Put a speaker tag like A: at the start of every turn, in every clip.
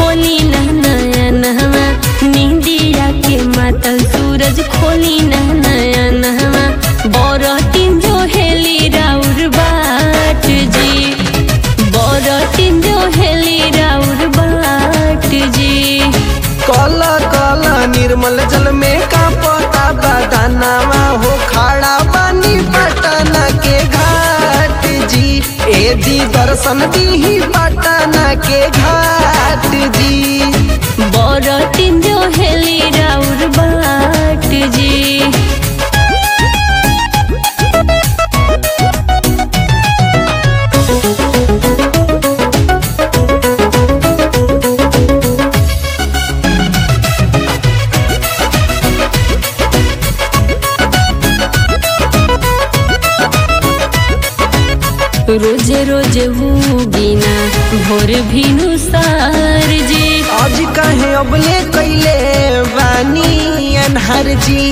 A: खोली ना नया नहवा नींदिया के मातल सूरज खोली ना नया नहवा बरटिन जो हेली राउर बाट जी बरटिन जो हेली राउर बाट जी
B: काला काला निर्मल जल में का पता बदानावा हो खड़ा बानी पटना के घाट जी ए जी दर्शन दी पटना के घाट जी
A: बरटिन जो हेली राउर बाट जी रोज रोज हुगिना भोर भिनु सार जी
B: आज कहे अबले कैले बानी अनहर जी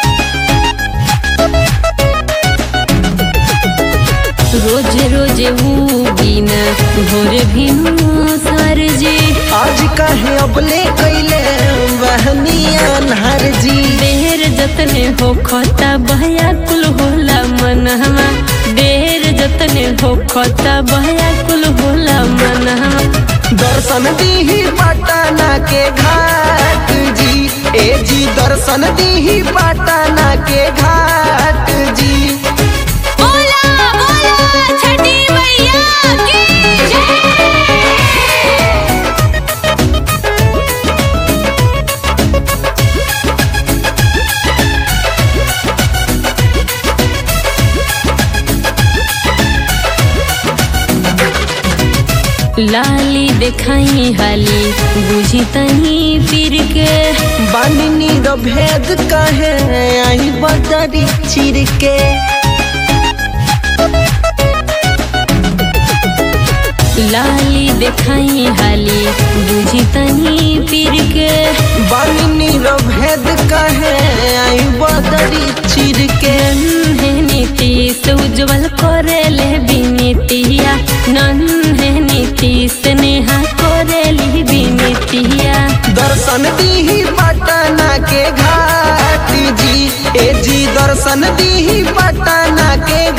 A: रोज रोज हुगिना भोर भिनु सार जी
B: आज कहे अबले कैले बहनी अनहर जी
A: देर जतने हो खता बहया कुल होला मनहवा देर जतने हो खता बहया कुल होला मनहवा
B: दर्शन दी पटना के घाट जी ए जी दर्शन दी पटना के घाट जी
A: बोला बोला छठी मैया की जय लाली देखाई हाली बुझी तनी फिर के
B: बानी भेद कहे आई बदरी चिर के
A: लाली देखाई हाली बुझी तनी फिर के
B: बानी भेद कहे आई बदरी चिर के
A: नन्हे नीतीश उज्जवल करेले विनीतिया नन्हे नीतीश नेहा करेली विनीतिया
B: दर्शन दी पटना के घाट जी ए जी दर्शन दी पटना के